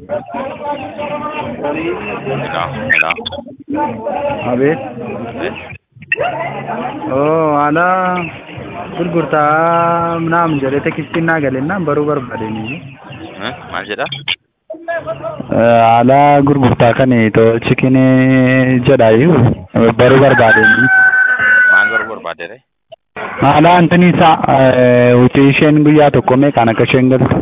Hello, hello. አቤት Eh, ኦ አላ gurgurtaa ምናምን jedhe tekstiin naa galennaan baruu barbaadeen eh, maal jedha? haala gurgurtaa kan too chikinii jedhayu baruu barbaadeen Maal baruu barbaadde re? haala antini isaa utii isheen guyyaa tokko meeqaan akka isheen galtu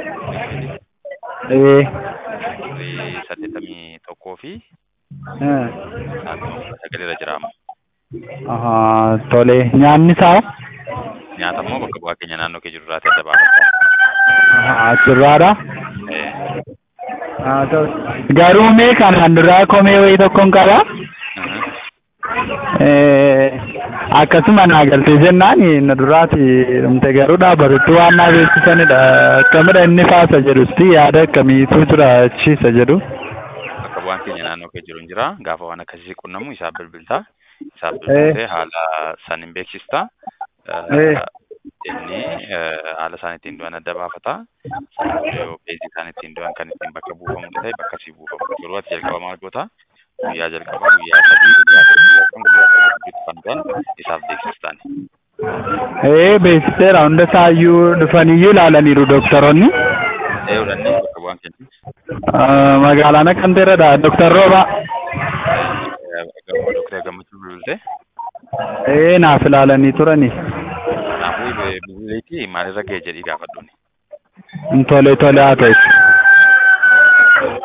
ee Birrii saddeettamii tokkoo fi eh, sa'aatii sagalirra jira amma. ahaa, tole nyaanni isaa Nyaata immoo bakka bu'aa keenya naannoo kee jiru irraa adda baafata. ahaa, achirraadha Eh, haa ta'u garuu meeqaan kan duraa komee wayii tokkoon qaba mhm. Eh, akkasuma naa galtee jennaan na duraati dhumte garuu dhaabatutti waan naa beeksisanidha akkamidha inni faasa jedhusti yaada akkamiitu jira achiisa jedhu Bakka bu'aan keenya naannoo kee jiru hin jira. Gaafa waan akkasii qunnamu isaaf bilbilta. Isaaf Eh. bilbiltee haala san hin beeksista. Eh, Eh. Inni eh, haala isaan ittiin du'an adda baafata. Yoo beezii isaan ittiin du'an kan ittiin bakka buufamu ta'e bakka sii buufamu. Yeroo ati jalqaba maal goota? Guyyaa jalqabaa, guyyaa sadii, guyyaa afur, guyyaa shan, guyyaa sagal gidduutti kan du'an isaaf beeksistaan. ee beeksiseera hunda isaayyuu dhufaniyyuu ilaalaniiru doktoroonni Ee fudhannee bakka bu'aan keenya. Ah, magaalaan akkamteerradha doktar rooba Doktara Gammachuu bilbiltee. ee naaf ilaalanii turani Kanaafuu bilbileetii maalirra ga'e jedhii gaafadhuuni. tole tole haa ta'u